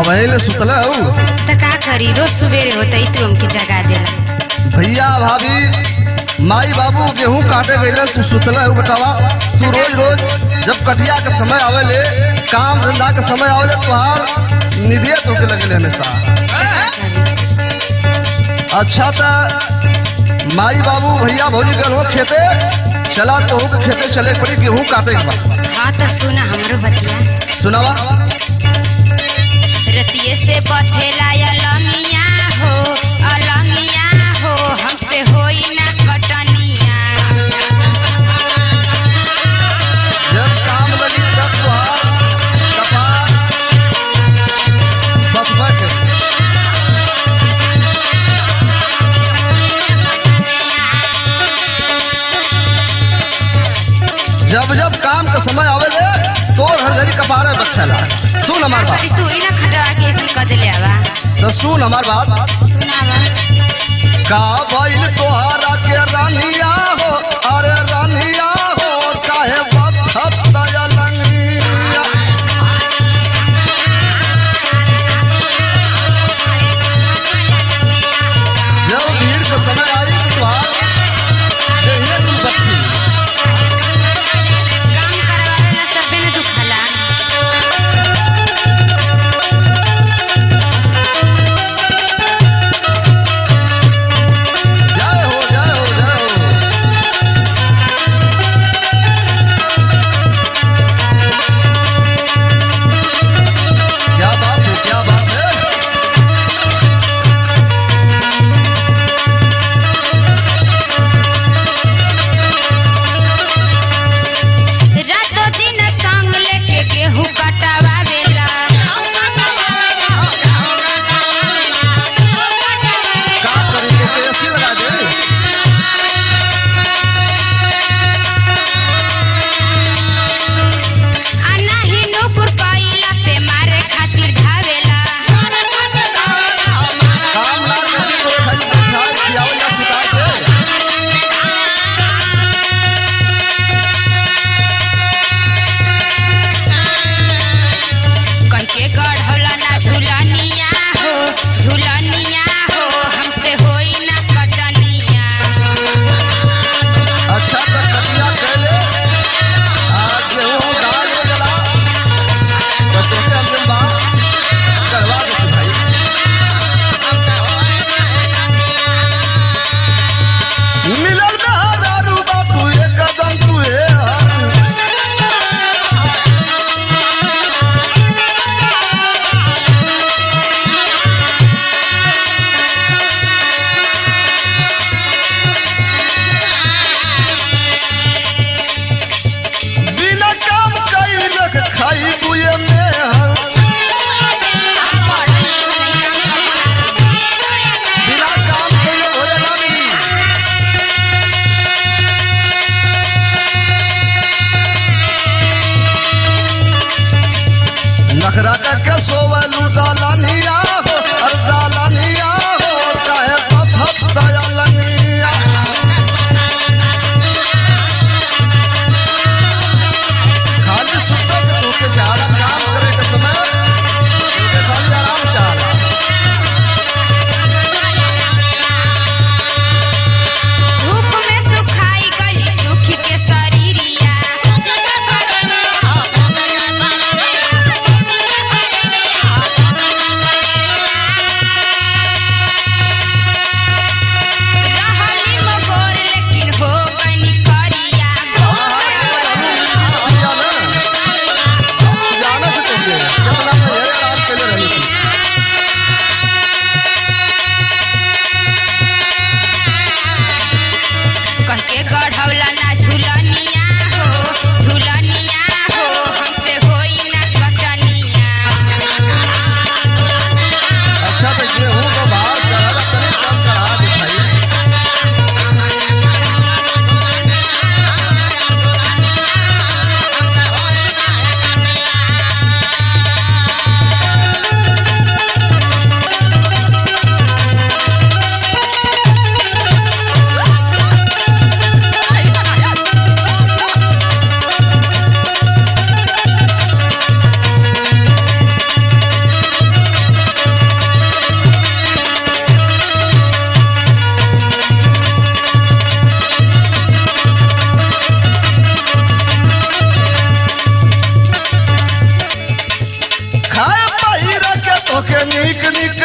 अबहे ले सुतला हूँ त का करी रोज सुबेरे होते ही तू हमके जगा देला भैया भाभी माई बाबू गेहूं काटे गईलन तू सुतला हूँ बतावा तू रोज रोज जब कटिया के समय आवेले काम धंधा के समय आवेले तुहार निधिया तोके लगेले हमेशा अच्छा था माई बाबू भैया भौजी गल हो खेते चला तो के खेते चले के पड़ी गेहूं काटे के बाद हाँ तो सुना हमरो बतिया सुनावा रतिये से बथेला अलंगिया हो अलंगिया हो हमसे होई ना कटनिया जब काम लगी तब तुहार कपार बथबा के जब जब काम का समय आवेले तोर हर घड़ी कपारे बखेला सुन हमार बात अरे तू ही ना खटवा के ऐसे कर दिले आवा तो सुन हमार बात सुनावा का भइल तोहरा के रानिया हो अरे रानिया हो काहे बथत दयलंगिया जब भीड़ के समय आई तो तुहार देहिए तू बच्ची काम करवावेला तबे ना दुखाला जय हो जय हो जय हो क्या बात है क्या बात है रातों दिन संग लेके गेहूं कटवावेला का करी के कैसी लगा दे आ नाही नुकुर कइला पे मारे खातिर धावेला काम ना करके तोरे खाली बैठा खियावल जा सुता के कह के गढ़ौला ना झुलनिया हो झुलनिया हो हमसे होई ना कटनिया अच्छा तो कटिया कैले आज गेहूं दाल हो जला तो तोके अंतिम बात करवा दे तू भाई मिलल बहारू बापू एक कदम तू है हारू बिना काम कैले के खाई बुए में हर बिना काम कैले भोले ना मिली नखरा करके सोवलू दालानिया हो अर दालानिया हो काहे पथत दयालनिया खाली सुते के तोके चारा काम करे के समय तोके खाली आराम चाहला धूप में सुखाई गली सुख के शरीरिया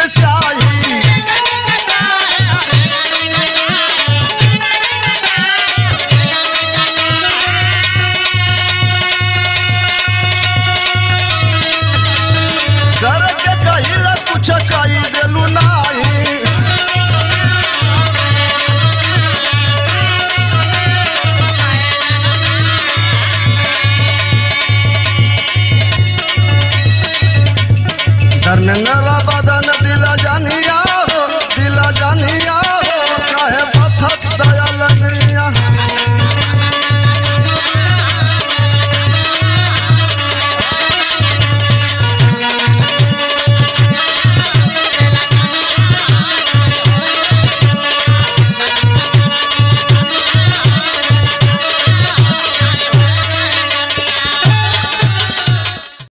चाही कर के कहिला कुछ कही देलू ना